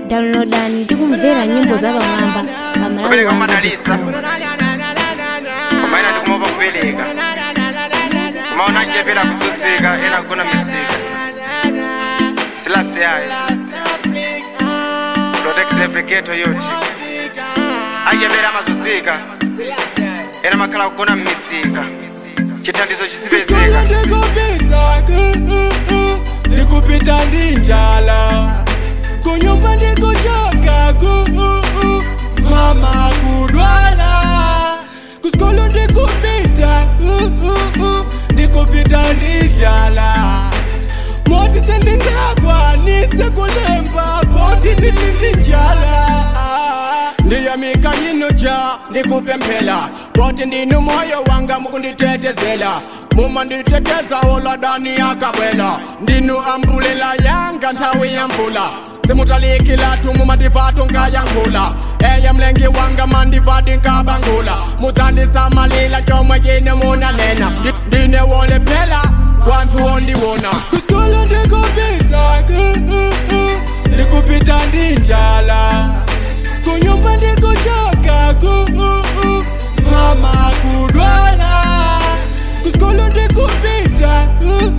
downloadani ndi kumvera nyimbo za pamwamba pa kupereka malawi madalisa kumaina ndikumopa kupereka kumaona njepera kuzunzika ena kugona misika silasiyayo protect brigade yoti ajepera amazunzika ena makhala kugona mmisika chithandizo Kusikolo chizipezeka ndikupita ndikupita ndinjala kunyumba ndikuchoka ku mama kudwala kusikolo ndikupita ndikupita ndinjala moti sendingakwanitse kulemba boti ndilindinjala ndiyamika yino ja ndikupemphela boti ndinu moyo wanga mukunditetezela muma nditeteza oladani yakabwela ndinu ambulela yanga nthawi ya mvula simutalikila tumu mandivatu nkayankhula eye mlengi wanga mandivati nkabangula mudzandisamalila chomwe chine munanena Ndi- ndine wolephela kwanthu wondiwona kusikolo ndikupita ndikupita ndinjala kunyumba ndikuchoka ku mama kudwala kusikolo ndikupita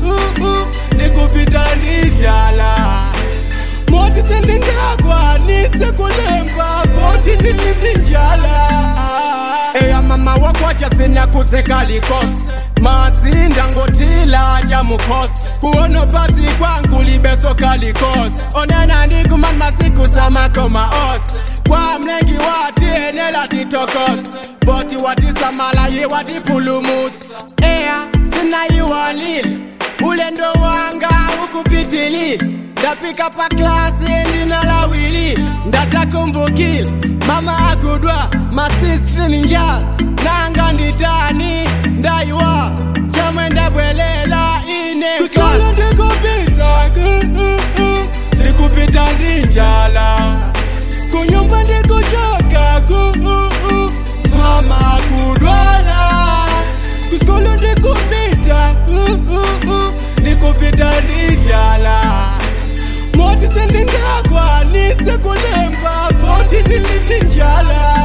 ndikupita ndinjala moti sendingakwanitse kulemba boti ndilindinjala eya mama wakwacha sina kutsekalikosi madzinda ngotila cha mukhosi kuona pasi kwangu libeso kalikosi onena ndikumani masiku samakoma osi kwa mlengi wati enela titokosi boti watisamalaye watipulumutsi eya sinayiwalile ulendo wanga ukupitilile ndapika pa klasi ndinalawili ndazakumbukile mama akudwa masisi ni njala nanga nditani ndayiwa chomwe ndabwelela ine kusikolo ndikupita ndikupita ndinjala kunyumba ndikuchoka ku mama kudwala kusikolo ndikupita ndikupita ndinjala moti sendingakwanitse kulemba boti ndilindinjala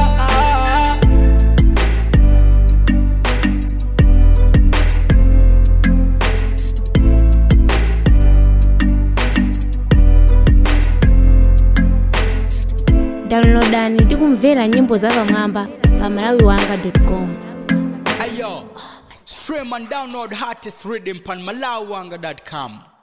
downloadani ndi kumvera nyimbo za pamwamba pa malawi wanga com Ayo, stream and download hottest rhythm on malawanga.com.